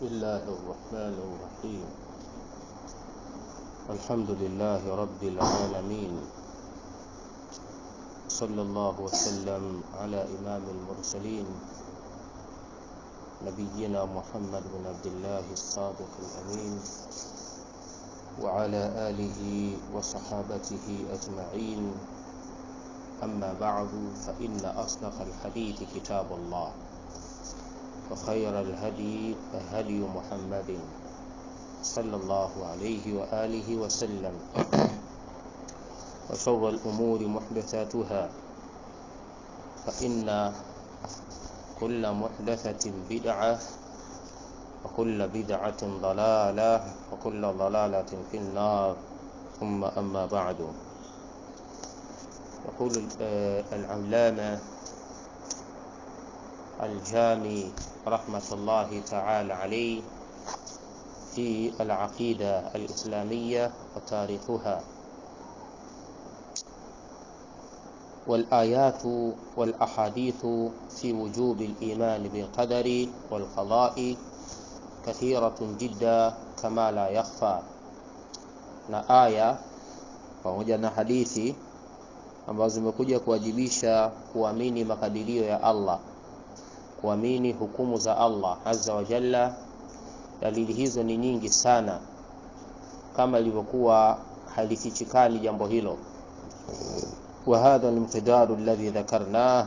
بسم الله الرحمن الرحيم الحمد لله رب العالمين صلى الله وسلم على إمام المرسلين نبينا محمد بن عبد الله الصادق الأمين وعلى آله وصحابته أجمعين أما بعد فإن أصدق الحديث كتاب الله وخير الهدي هدي محمد صلى الله عليه وآله وسلم وشر الأمور محدثاتها فإن كل محدثة بدعة وكل بدعة ضلالة وكل ضلالة في النار ثم أما بعد يقول العلامة الجامي رحمة الله تعالى عليه في العقيدة الإسلامية وتاريخها والآيات والأحاديث في وجوب الإيمان بالقدر والقضاء كثيرة جدا كما لا يخفى na aya pamoja na hadithi ambazo zimekuja kuwajibisha kuamini makadirio ya Allah kuamini hukumu za Allah azza wa jalla. Dalili hizo ni nyingi sana, kama ilivyokuwa halifichikani jambo hilo. wa hadha almiqdaru alladhi dhakarnah,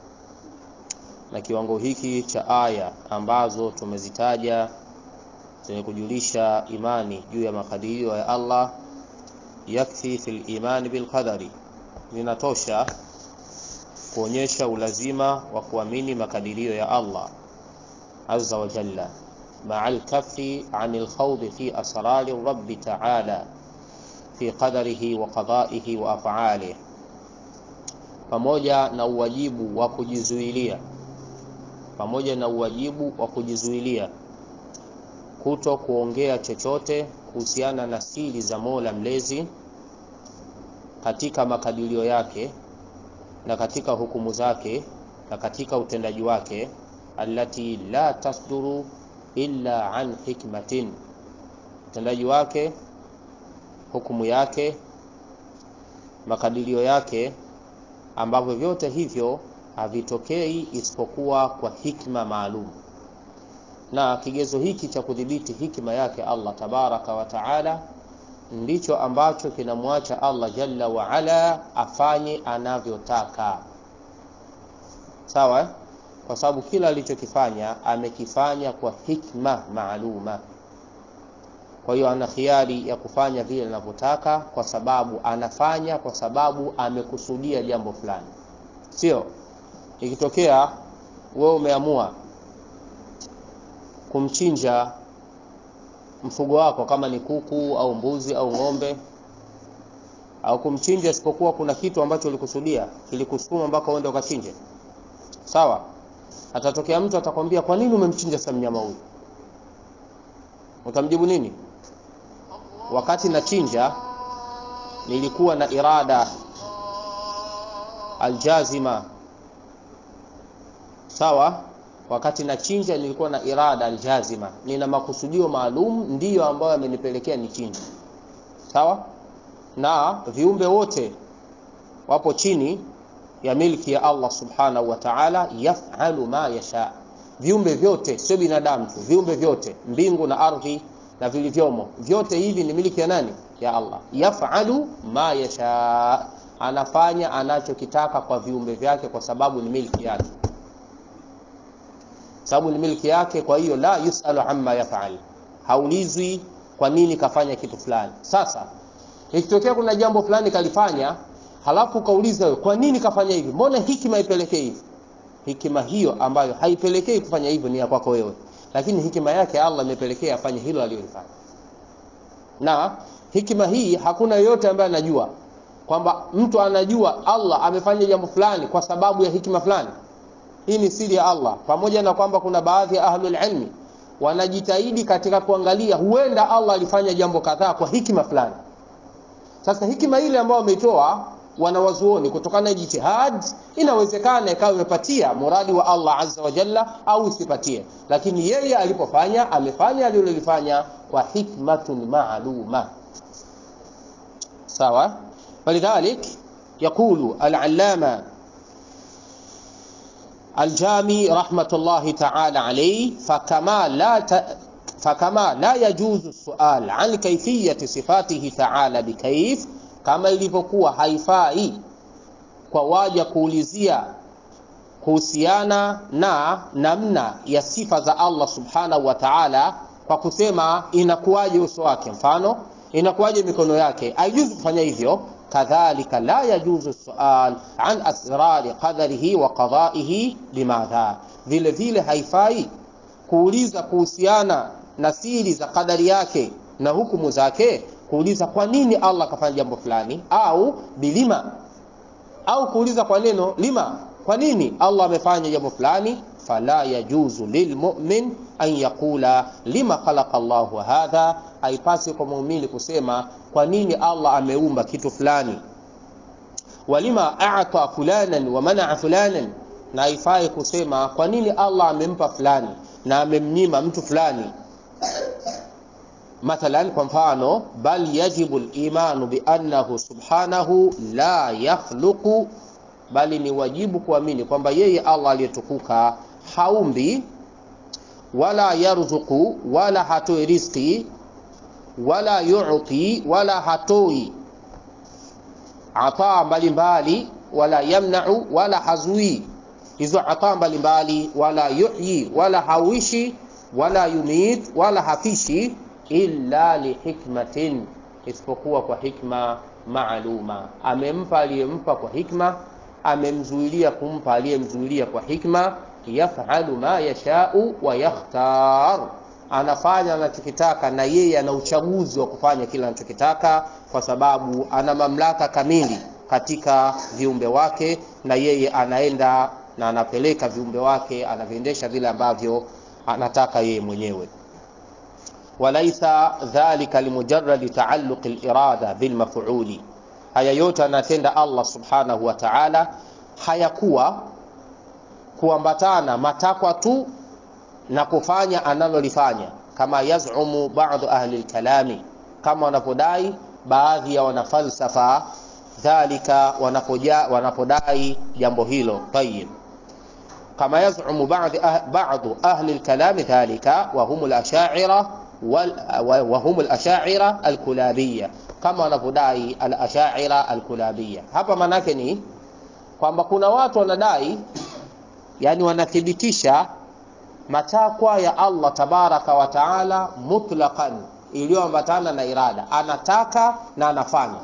na kiwango hiki cha aya ambazo tumezitaja zenye kujulisha imani juu ya makadirio ya Allah, yakfi fil imani bil qadari, zinatosha kuonyesha ulazima wa kuamini makadirio ya Allah azza wa jalla maa alkafi an alkhawdi fi asrari rabbi ta'ala fi qadarihi wa qada'ihi wa af'alihi, pamoja na uwajibu wa kujizuilia, pamoja na uwajibu wa kujizuilia kuto kuongea chochote kuhusiana na siri za Mola mlezi katika makadirio yake na katika hukumu zake na katika utendaji wake, allati la tasduru illa an hikmatin, utendaji wake, hukumu yake, makadirio yake, ambavyo vyote hivyo havitokei isipokuwa kwa hikma maalum. Na kigezo hiki cha kudhibiti hikma yake Allah tabaraka wa taala ndicho ambacho kinamwacha Allah jalla wa ala afanye anavyotaka, sawa eh? Kwa sababu kila alichokifanya amekifanya kwa hikma maaluma. Kwa hiyo ana khiari ya kufanya vile anavyotaka, kwa sababu anafanya kwa sababu amekusudia jambo fulani. Sio ikitokea wewe umeamua kumchinja mfugo wako kama ni kuku au mbuzi au ng'ombe au kumchinja, isipokuwa kuna kitu ambacho ulikusudia kilikusukuma mpaka uende ukachinje, sawa. Atatokea mtu atakwambia, kwa nini umemchinja sasa mnyama huyu? Utamjibu nini? Wakati nachinja nilikuwa na irada aljazima, sawa wakati nachinja nilikuwa na irada aljazima, nina makusudio maalum, ndiyo ambayo yamenipelekea nichinje. Sawa. Na viumbe wote wapo chini ya milki ya Allah subhanahu wa ta'ala, yafalu ma yasha. Viumbe vyote, sio binadamu tu, viumbe vyote, mbingu na ardhi na vilivyomo, vyote hivi ni milki ya nani? Ya Allah. Yafalu ma yasha, anafanya anachokitaka kwa viumbe vyake, kwa sababu ni milki yake sababu ni milki yake. Kwa hiyo la yusalu amma yafal, haulizwi kwa nini kafanya kitu fulani. Sasa ikitokea kuna jambo fulani kalifanya, halafu kauliza wewe, kwa nini kafanya hivi? Mbona hikima ipelekee hivi? Hikima hiyo ambayo haipelekei kufanya hivyo ni ya kwako wewe, lakini hikima yake Allah imepelekea afanye hilo alilofanya. Na hikima hii hakuna yoyote ambaye anajua kwamba mtu anajua Allah amefanya jambo fulani kwa sababu ya hikima fulani. Hii ni siri ya Allah, pamoja na kwamba kuna baadhi ya ahlul ilmi wanajitahidi katika kuangalia, huenda Allah alifanya jambo kadhaa kwa hikima fulani. Sasa hikima ile ambayo wameitoa wanawazuoni kutokana na jitihad inawezekana ikawa imepatia muradi wa Allah azza wa jalla au isipatie lakini yeye alipofanya amefanya alilolifanya kwa hikmatun maaluma sawa walidhalik يقول العلامة الجامي رحمة الله تعالى عليه فكما لا ت... فكما لا يجوز السؤال عن كيفية صفاته تعالى بكيف kama ilivyokuwa haifai kwa waja kuulizia kuhusiana na namna ya sifa za Allah subhanahu wa ta'ala kwa kusema inakuwaje uso wake mfano inakuwaje mikono yake haijuzi kufanya hivyo kadhalika la yajuzu sual an asrari qadarihi wa qadaihi limadha vile vile haifai kuuliza kuhusiana na siri za kadari yake na hukumu zake kuuliza kwa nini Allah kafanya jambo fulani au bilima au kuuliza kwa neno lima kwa nini Allah amefanya jambo fulani fala yajuzu lilmu'min an yaqula lima khalaqa Allahu hadha haipasi kwa muumini kusema kwa nini Allah ameumba kitu fulani walima a'ta fulanan wa mana'a fulanan na haifai kusema kwa nini Allah amempa fulani na amemnyima mtu fulani mathalan kwa mfano bal yajibu al-imanu bi annahu subhanahu la yakhluqu bali ni wajibu kuamini kwamba yeye Allah aliyetukuka haumbi wala yarzuku wala hatoi riziki wala yu'ti wala hatoi ataa mbalimbali wala yamna'u wala hazui hizo ataa mbalimbali wala yuhyi wala hawishi wala yumit wala hafishi illa lihikmatin isipokuwa kwa hikma maaluma amempa aliyempa kwa hikma amemzuilia kumpa aliyemzuilia kwa hikma yafalu ma yashau wa yakhtar anafanya anachokitaka na yeye ana uchaguzi wa kufanya kile anachokitaka kwa sababu ana mamlaka kamili katika viumbe wake na yeye anaenda na anapeleka viumbe wake anaviendesha vile ambavyo anataka yeye mwenyewe walaisa dhalika limujarradi taalluqi alirada bilmaf'uli haya yote anatenda Allah subhanahu wa ta'ala hayakuwa kuambatana matakwa tu na kufanya analolifanya kama yazumu baadhi ahli alkalami kama wanapodai baadhi ya wanafalsafa dhalika wanapoja wanapodai jambo hilo tayib kama yazumu baadhi baadhi ahli alkalami dhalika wa hum al-ash'ira wa hum al-ash'ira al-kulabiyya kama wanavyodai al-ash'ira al-kulabiyya hapa manake ni kwamba kuna watu wanadai yani wanathibitisha matakwa ya Allah tabaraka wa taala mutlaqan iliyoambatana na irada anataka na anafanya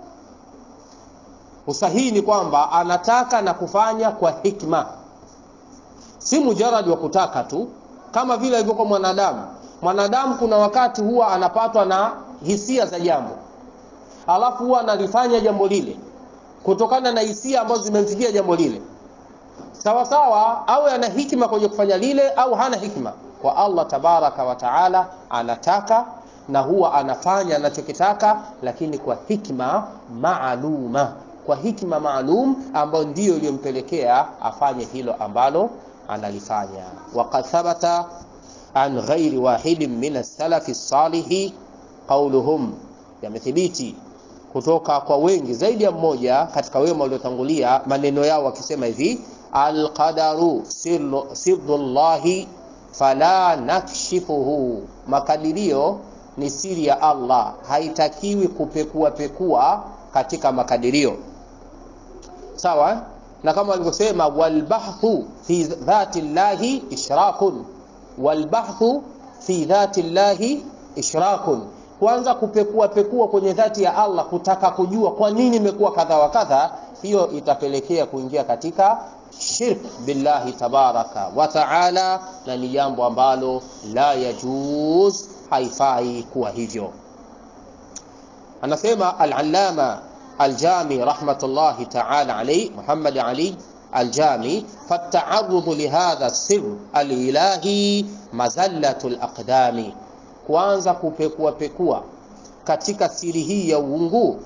usahihi ni kwamba anataka na kufanya kwa hikma si mujaradi wa kutaka tu kama vile ilivyokuwa mwanadamu mwanadamu kuna wakati huwa anapatwa na hisia za jambo alafu huwa analifanya jambo lile kutokana na hisia ambazo zimemfikia jambo lile sawa sawa awe ana hikma kwenye kufanya lile au hana hikma kwa Allah tabaraka wa taala anataka na huwa anafanya anachokitaka lakini kwa hikma maaluma kwa hikma maalum ambayo ndiyo iliyompelekea afanye hilo ambalo analifanya waqad thabata an ghairi wahidin min as-salafi salihi qawluhum yamethibiti kutoka kwa wengi zaidi ya mmoja katika wema waliotangulia maneno yao wakisema hivi alqadaru sirrullahi fala nakshifuhu makadirio ni siri ya Allah haitakiwi kupekua pekua katika makadirio sawa na kama walivyosema walbahthu fi dhati llahi ishrakun walbahthu fi dhati llahi ishrakun kwanza kupekua pekua kwenye dhati ya Allah kutaka kujua kwa nini imekuwa kadha wa kadha hiyo itapelekea kuingia katika shirk billahi tabaraka wa taala na ni jambo ambalo la yajuz haifai kuwa hivyo anasema al-allama al-jami rahmatullahi ta'ala alayhi Muhammad Ali al-jami فالتعرض لهذا السر الإلهي مزلة الأقدام kuanza kupekua pekua katika siri hii ya uungu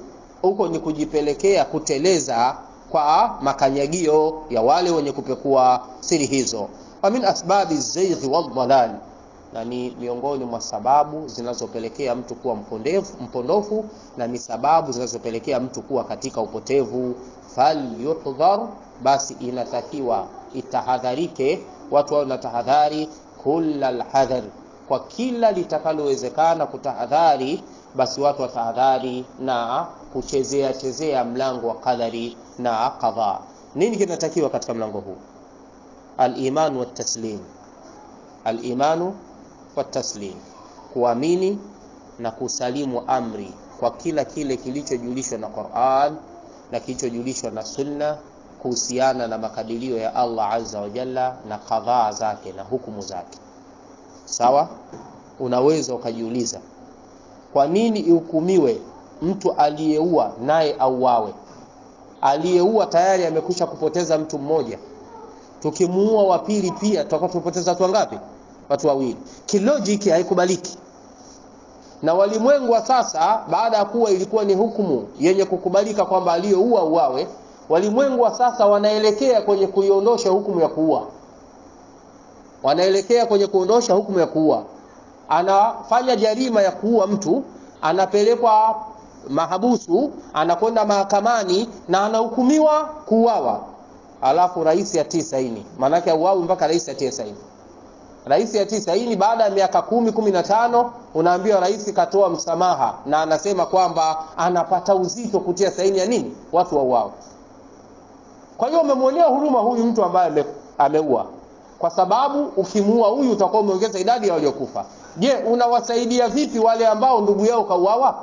huko ni kujipelekea kuteleza kwa makanyagio ya wale wenye kupekua siri hizo wa min asbabi zaighi waldalal na ni miongoni mwa sababu zinazopelekea mtu kuwa mpondefu, mpondofu na ni sababu zinazopelekea mtu kuwa katika upotevu falyuhdhar basi inatakiwa itahadharike watu wao na tahadhari kula lhadhar kwa kila litakalowezekana kutahadhari basi watu watahadhari na kuchezea chezea mlango wa qadari na qadha nini kinatakiwa katika mlango huu aliman wataslim alimanu wataslim kuamini na kusalimu amri kwa kila kile kilichojulishwa na Qur'an na kilichojulishwa na Sunna kuhusiana na makadirio ya Allah azza wa jalla na kadhaa zake na hukumu zake. Sawa? Unaweza ukajiuliza kwa nini ihukumiwe mtu aliyeua naye auawe? Aliyeua tayari amekwisha kupoteza mtu mmoja, tukimuua wa pili pia tutakuwa tumepoteza watu wangapi? Watu wawili. Kilojiki haikubaliki na walimwengu wa sasa baada ya kuwa ilikuwa ni hukumu yenye kukubalika kwamba aliyeua uawe walimwengu wa sasa wanaelekea kwenye kuiondosha hukumu ya kuua wanaelekea kwenye kuondosha hukumu ya kuua anafanya jarima ya kuua mtu anapelekwa mahabusu anakwenda mahakamani na anahukumiwa kuuawa alafu rais atii saini maanake auawi mpaka rais atie saini rais atii saini baada ya miaka kumi kumi na tano unaambiwa rais katoa msamaha na anasema kwamba anapata uzito kutia saini ya nini watu wauawe kwa hiyo umemwonea huruma huyu mtu ambaye ame, ameua kwa sababu ukimuua huyu utakuwa umeongeza idadi ya waliokufa je unawasaidia vipi wale ambao ndugu yao kauawa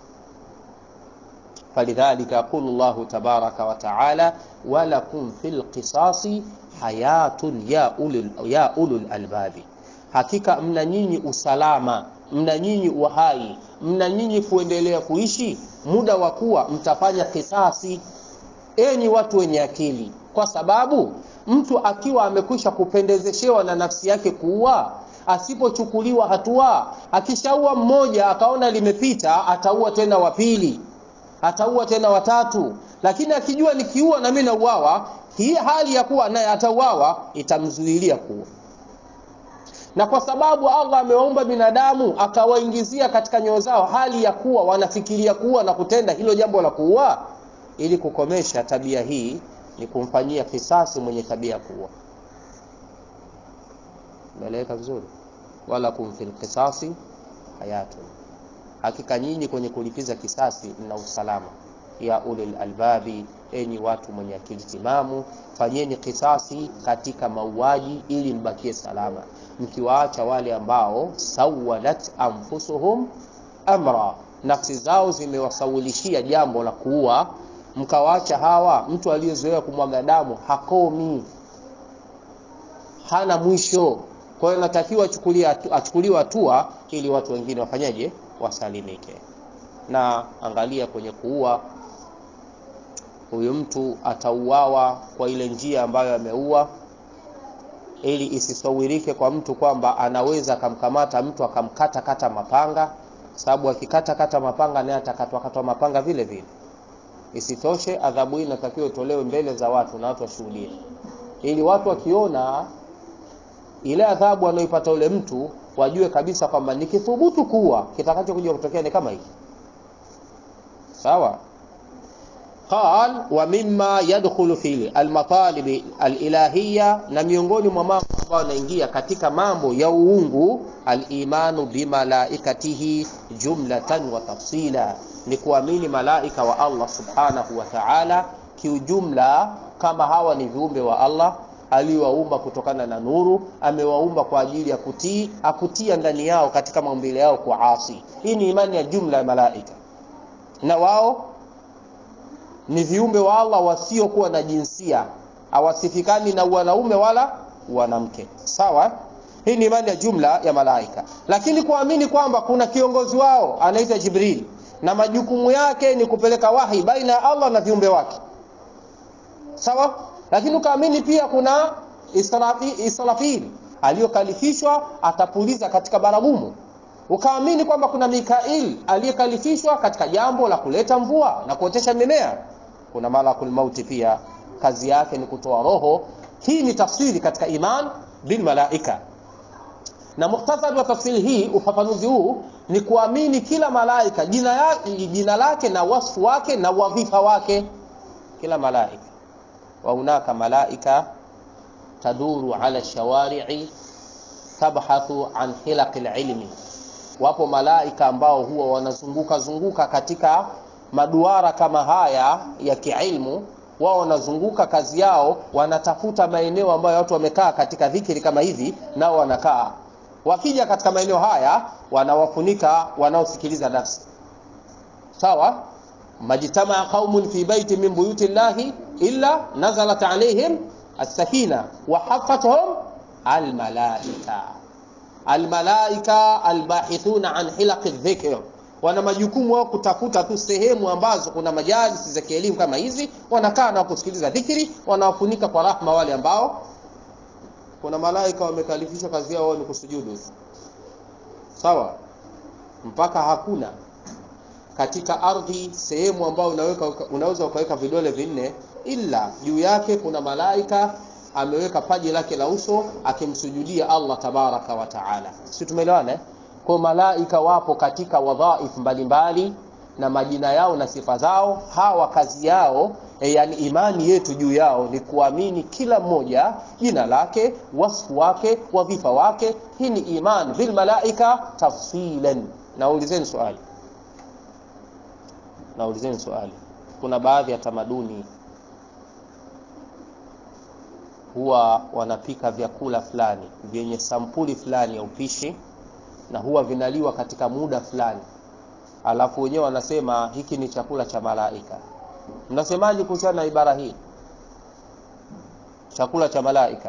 فلذلك يقول الله تبارك وتعالى ولكم في القصاص حياة يا أولي يا أولو الألباب hakika mna nyinyi usalama mna nyinyi uhai mna nyinyi kuendelea kuishi muda wa kuwa mtafanya kisasi enyi watu wenye akili kwa sababu mtu akiwa amekwisha kupendezeshewa na nafsi yake kuua asipochukuliwa hatua akishaua mmoja akaona limepita ataua tena wa pili ataua tena watatu lakini akijua nikiua na mimi nauawa hii hali ya kuwa naye atauawa itamzuilia kuwa na kwa sababu Allah amewaumba binadamu akawaingizia katika nyoyo zao hali ya kuwa wanafikiria kuwa na kutenda hilo jambo la kuua ili kukomesha tabia hii ni kumfanyia kisasi mwenye tabia ya kuua meleweka vizuri wala kumfil kisasi hayatun hakika nyinyi kwenye kulipiza kisasi mna usalama ya ulil albabi enyi watu mwenye akili timamu fanyeni kisasi katika mauaji ili mbakie salama mkiwaacha wale ambao sawalat anfusuhum amra nafsi zao zimewasawilishia jambo la kuua mkawaacha hawa mtu aliyezoea kumwaga damu hakomi hana mwisho kwa hiyo natakiwa achukuliwe hatua ili watu wengine wafanyaje wasalimike na angalia kwenye kuua huyu mtu atauawa kwa ile njia ambayo ameua ili isisawirike kwa mtu kwamba anaweza akamkamata mtu akamkata kata mapanga sababu akikata kata mapanga naye atakatwa katwa mapanga vile vile isitoshe adhabu hii inatakiwa itolewe mbele za watu na watu washuhudie ili watu wakiona ile adhabu anayoipata ule mtu wajue kabisa kwamba nikithubutu kuwa kitakachokuja kutokea ni kama hiki sawa qal wa mimma yadkhulu fi almatalib alilahiyya na miongoni mwa mambo ambayo yanaingia katika mambo ya uungu alimanu bimalaikatihi jumlatan wa tafsila ni kuamini malaika wa Allah subhanahu wa ta'ala kiujumla kama hawa ni viumbe wa Allah aliwaumba kutokana na nuru amewaumba kwa ajili ya kutii akutia ndani yao katika maumbile yao kuasi hii ni imani ya jumla ya malaika na wao ni viumbe wa Allah wasiokuwa na jinsia hawasifikani na wanaume wala wanamke sawa hii ni imani ya jumla ya malaika lakini kuamini kwamba kuna kiongozi wao anaitwa Jibril na majukumu yake ni kupeleka wahi baina ya Allah na viumbe wake sawa lakini ukaamini pia kuna Israfil Israfil aliyokalifishwa atapuliza katika baragumu ukaamini kwamba kuna Mikail aliyekalifishwa katika jambo la kuleta mvua na kuotesha mimea. Kuna malakul mauti pia, kazi yake ni kutoa roho. Hii ni tafsiri katika iman bil malaika, na mukhtasari wa tafsiri hii, ufafanuzi huu ni kuamini kila malaika jina, ya, jina lake na wasfu wake na wadhifa wake, kila malaika. Wa hunaka malaika taduru ala shawari'i tabhathu an hilaqi lilmi wapo malaika ambao huwa wanazunguka zunguka katika maduara kama haya ya kiilmu. Wao wanazunguka, kazi yao wanatafuta maeneo ambayo watu wamekaa katika dhikiri kama hivi, nao wanakaa. Wakija katika maeneo haya, wanawafunika wanaosikiliza darsa. Sawa, majtamaa qaumun fi baiti min buyuti llahi illa nazalat alaihim as-sakina wa hafathum almalaika almalaika albahithuna an hilaqi dhikr, wana majukumu wao kutafuta tu sehemu ambazo kuna majalisi za kielimu kama hizi, wanakaa na kusikiliza dhikri, wanawafunika kwa rahma wale ambao kuna malaika wamekalifishwa kazi yao ni kusujudu. Sawa, mpaka hakuna katika ardhi sehemu ambayo unaweka unaweza ukaweka vidole vinne, ila juu yake kuna malaika ameweka paji lake la uso akimsujudia Allah tabaraka wa taala. Si tumeelewana eh? Kwa malaika wapo katika wadhaif mbalimbali na majina yao na sifa zao. Hawa kazi yao e, yani imani yetu juu yao ni kuamini kila mmoja jina lake, wasfu wake, wadhifa wake. Hii ni iman bil malaika tafsilan. Naulizeni swali, naulizeni swali. Kuna baadhi ya tamaduni huwa wanapika vyakula fulani vyenye sampuli fulani ya upishi na huwa vinaliwa katika muda fulani, alafu wenyewe wanasema hiki ni chakula cha malaika. Mnasemaje kuhusiana na ibara hii, chakula cha malaika?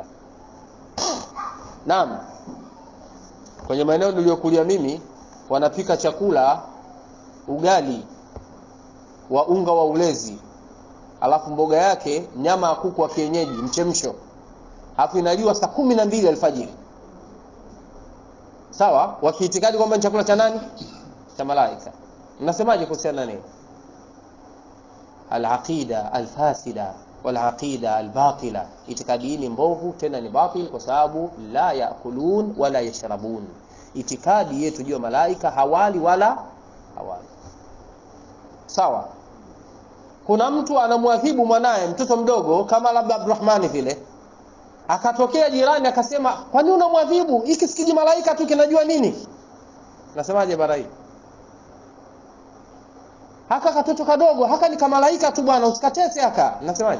Naam, kwenye maeneo niliyokulia mimi wanapika chakula ugali wa unga wa ulezi, alafu mboga yake nyama ya kuku wa kienyeji mchemsho alafu inaliwa saa kumi na mbili alfajiri. Sawa, wakiitikadi kwamba ni chakula cha nani? Cha malaika. Mnasemaje kuhusiana nini? Alaqida alfasida walaqida albatila, itikadi hii ni mbovu, tena ni batil, kwa sababu la yakulun wala yashrabun. Itikadi yetu juu ya malaika hawali wala hawali. Sawa, kuna mtu anamwadhibu mwanaye mtoto mdogo kama labda Abdurrahmani vile akatokea jirani akasema, kwani unamwadhibu hiki sikiji malaika tu kinajua nini? Nasemaje bara hii? Haka katoto kadogo haka ni kamalaika tu bwana, usikatese haka. Nasemaje?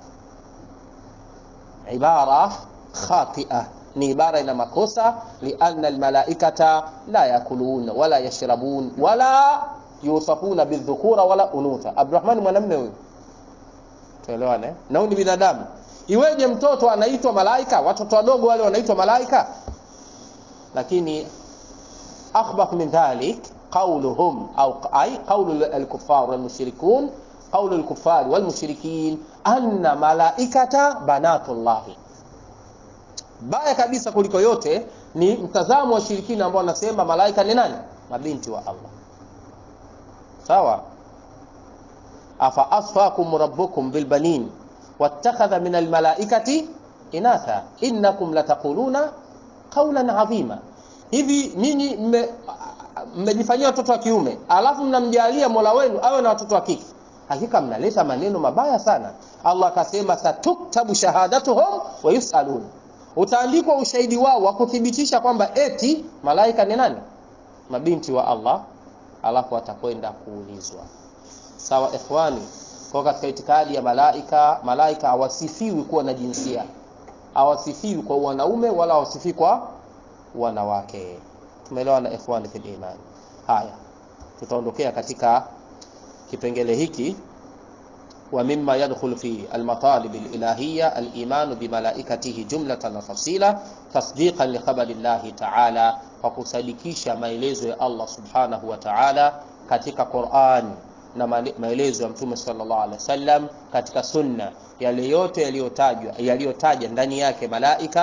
Ibara khatia, ni ibara ina makosa. Lianna almalaikata la yakulun wala yashrabun wala yusafuna bidhukura wala unutha. Abdurrahman mwanamume huyu, tuelewane, na huyu ni binadamu Iweje mtoto anaitwa malaika? Watoto wadogo wale wanaitwa malaika? Lakini akhbath min dhalik qawluhum au ay qawlu al-kuffar wal mushrikun qawlu al-kuffar wal mushrikin anna malaikata banatullah. Baya kabisa kuliko yote ni mtazamo wa shirikina ambao wanasema malaika ni nani? Mabinti wa Allah. Sawa, afa asfakum rabbukum bilbanin wattakhadha min almalaikati inatha innakum lataquluna qawlan adhima. Hivi nyinyi mmejifanyia watoto wa kiume alafu mnamjalia Mola wenu awe na watoto wa kike, hakika mnaleta maneno mabaya sana. Allah akasema satuktabu shahadatuhum wa yusalun, utaandikwa ushahidi wao wa kuthibitisha kwamba eti malaika ni nani? Mabinti wa Allah, alafu atakwenda kuulizwa. Sawa ikhwani, kwa katika itikadi ya malaika, malaika hawasifiwi kuwa na jinsia, hawasifiwi kwa wanaume wala hawasifiwi kwa wanawake. Tumeelewa na ikhwani fil iman. Haya, tutaondokea katika kipengele hiki wa mimma yadkhulu fi almatalib alilahiyya aliman bimalaikatihi jumlatan wa tafsila tasdiqan li khabari llahi ta'ala, kwa kusadikisha maelezo ya Allah subhanahu wa ta'ala katika Qur'an na maelezo ya Mtume sallallahu alaihi wasallam katika sunna, yale yote yaliyotajwa yaliyotaja ndani yake malaika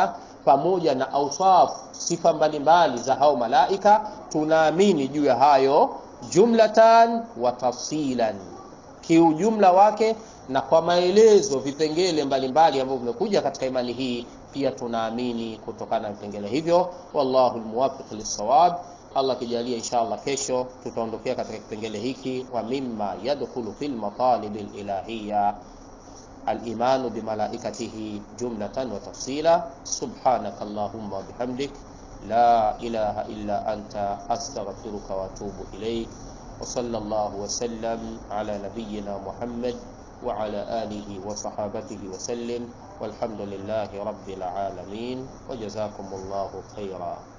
pamoja na ausaf sifa mbalimbali za hao malaika tunaamini juu ya hayo jumlatan wa tafsilan kiujumla wake na kwa maelezo vipengele mbalimbali ambavyo vimekuja katika imani hii pia tunaamini kutokana na vipengele hivyo wallahu almuwaffiq lis-sawab Allah kijalia inshallah kesho tutaondokea katika kipengele hiki wa mimma yadkhulu fil matalib al-ilahiyya الإيمان بملائكته جملة وتفصيلا سبحانك اللهم وبحمدك لا إله إلا أنت أستغفرك وأتوب إليك وصلى الله وسلم على نبينا محمد وعلى آله وصحابته وسلم والحمد لله رب العالمين وجزاكم الله خيرا